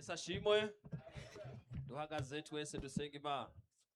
yesu ashimwe duhagaze twese dusenga imana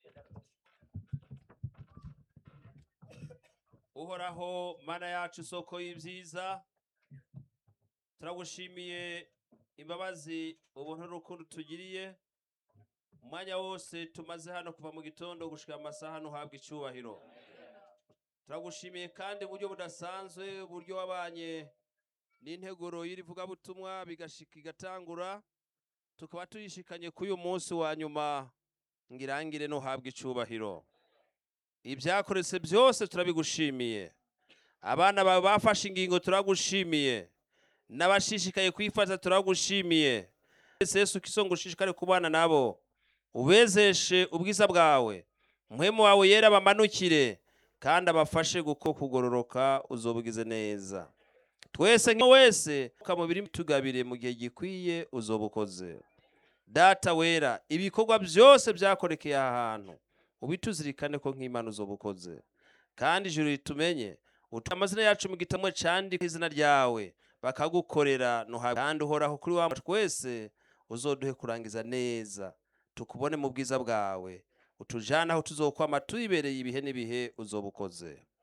uhoraho mana yacu isoko y'ibyiza turagushimiye imbabazi ubuntu n'urukundo tugiriye umwanya wose tumaze hano kuva mu gitondo gushika amasaha ntuhabwe icyubahiro turagushimiye kandi uburyo budasanzwe uburyo wabanye n'integuro y'irivugabutumwa bigashika igatangura tukaba tuyishikanye kuri uyu munsi wa nyuma ngirangire ntuhabwe icyubahiro ibyakoretse byose turabigushimiye abana bawe bafashe ingingo turagushimiye n'abashishikaye kwifata turagushimiye Yesu Yesu kiso ngo ushishikare kubana nabo ubezeshe ubwiza bwawe muhemu wawe yera bamanukire kandi abafashe guko kugororoka uzobugize neza twese nka wese ukamubiri tugabire mu gihe gikwiye uzobukoze data wera ibikorwa byose byakorekeye aha hantu ubituzirikane ko nk'imana uzobukoze kandi ijuru ritumenye utuye amazina yacu mu gitabo cyandika izina ryawe bakagukorera nuhawe kandi uhoraho kuri wa twese uzoduhe kurangiza neza tukubone mu bwiza bwawe utujane aho tuzokwama tuyibereye ibihe n'ibihe uzobukoze